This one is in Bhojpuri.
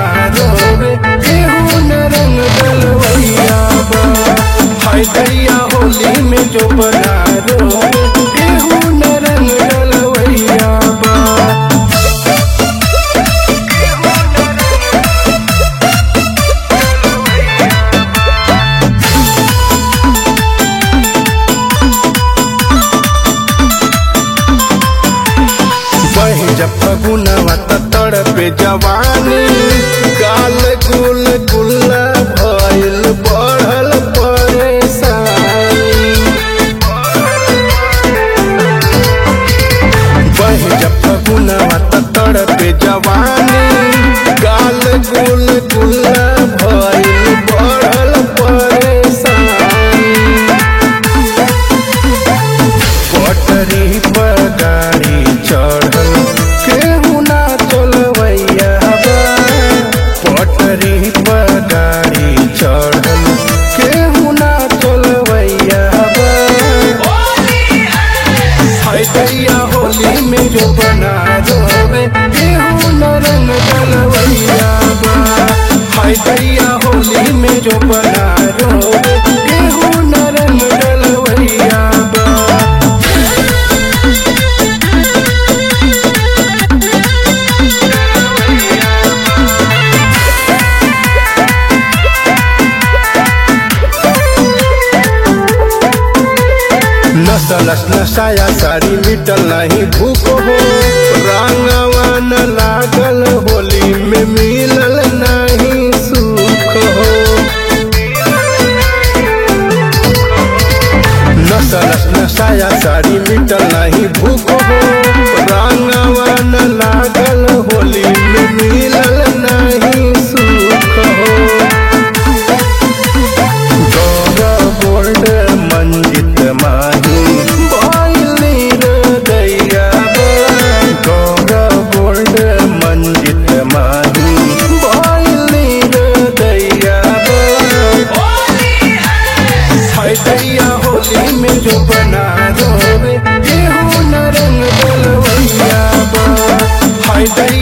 रोवे केहू न रंग डलवैया बा हाय दैया होली में जो बना रोवे केहू न रंग डलवैया बा बहे जब फगुनवा त तड़पे जवानी गाल गुल गुल्ला भइल बढ़ल परेशानी बहे जब फगुनवा त तड़पे जवानी गाल गुल गुल्ला भइल बढ़ल परेशानी पटरी पर गाड़ी चढ़ल केहू ना चलवैया बा पटरी पर गाड़ी चढ़ल केहू ना चलवैया बा हाय दैया होली में जो बना रोवे केहू न रंग डलवैया बा हाय दैया होली में जो बना रोवे केहू न रंग डलवैया बा नसलस नसाया साड़ी मिटल नहीं भूख हो रंगवा न लागल होली में मिलल नहीं सुख हो नसलस नसाया साड़ी मिटल नहीं भूख हो रंगवा न लागल होली में मिलल नहीं सुख हो गौर गोल्ड मंजित माही बाइली रे दैया गौर गोल्ड मंजित माही बाइली रे दैया हाय दैया होली में जो बना रोवे केहू न रंग डलवैया बा हाय दैया